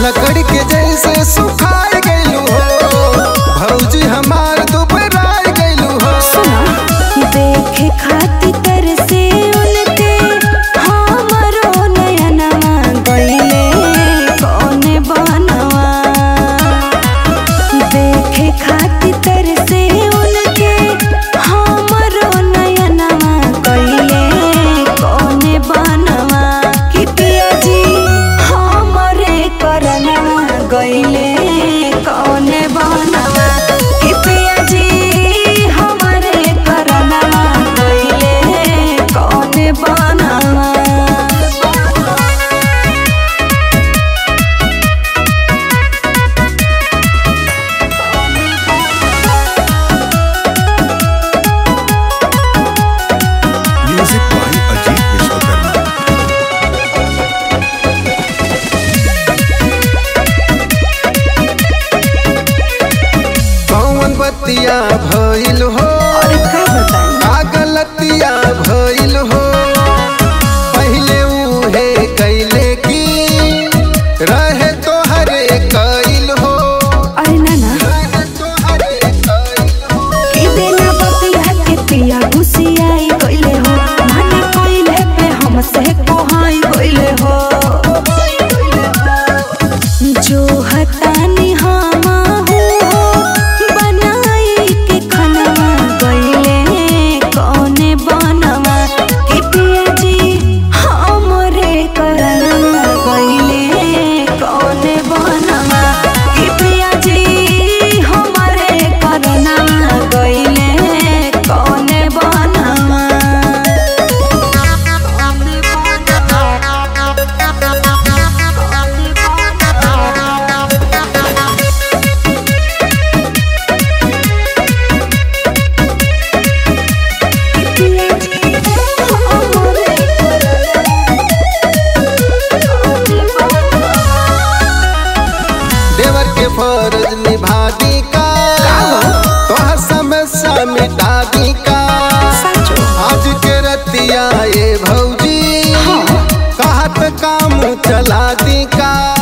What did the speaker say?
लकड़ी के जैसे सुखाए गइलू हो भौजी हमार दुबराए गइलू हो सुना देखे खातिर तरसे उनके हमरो नयनवा गइले कौने बनवा देखे खातिर तरसे उनके हमरो नयनवा गइले कौने बनवा कि पिया जी हमरे करनवा गइले कौने बनवा कि पिया जी हमरे करनवा गइले कौने बनवा Music by Ajit Vishwakarma. कौन बतिया भइल हो और का बताई का गलतिया भइल हो पहिले उहे कैले की रहे तो हरे कैल हो अरे ना ना रहे तोहरे कैल हो ई बिना बतिया के पिया घुसियाई गइले हो माने कइले पे हमसे कोहाई गइले हो जो हतानी हम हो बनाई के खनवा गइले कौने बनवा कि पिया जी हमरे करनवा गइले कौने बनवा कि पिया जी हमरे करनवा गइले कौने बनवा देवर के फर्ज निभा दी का तोहर समस्या मिटा दी का आज के रतिया ये भौजी कहत काम चला दी का